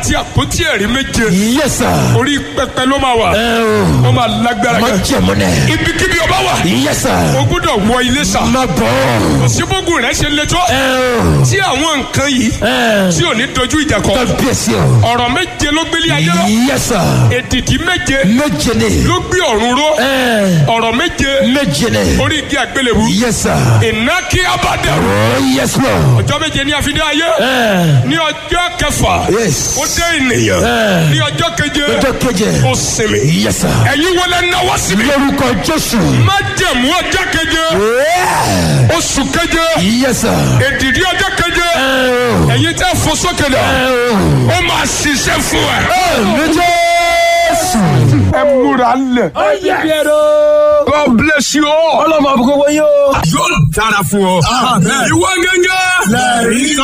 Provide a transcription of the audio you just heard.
àti àpótí ẹ̀rí méje Yes, sir. orí pẹpẹ ló máa wà Ẹ o. wọ́n máa lágbára Má gan jẹ̀mú nẹ̀. ibikíbi ọba wà Yes, sir. o gbọ́dọ̀ wọ ilé sà Má bọ̀. òsínbógun rẹ̀ ṣe le tó Ẹ o. tí àwọn nǹkan yìí Ẹ. tí ò ní dojú ìjà kọ Kábíyèsí o. ọ̀rọ̀ méje ló gbélé ayé lọ Yes, sir. èdìdí méje Méje ni. ló gbé ọ̀run ró Ẹ. ọ̀rọ̀ méje Méje ni. orí igi àgbélébù Yes, sir. iná kí abadẹ Oh, yes, Lord. ọjọ́ méje ní àfidé ayé Ẹ. ní ọjọ́ kẹfà Yes. ó dé ènìyàn Ẹ. ní ọjọ́ keje Ọjọ́ keje. ó sinmi Yes, sir. ẹ̀yin wọlé náwó síbi Lórúkọ Jésù. má jẹ̀mú ọjọ́ keje Yeah. oṣù keje Yes, sir. èdìdí ọjọ́ keje Ẹ o. ẹ̀yin tẹ́ fò sókè lọ Ẹ o. ó máa ṣiṣẹ́ fún ẹ. Àmì Jésù. ẹ múra lẹ̀. God bless you all. Ọlọ́mọ àbúkọ́ wọ́n yóò. yóò dára fún ọ. ìwọ gẹ́gẹ́.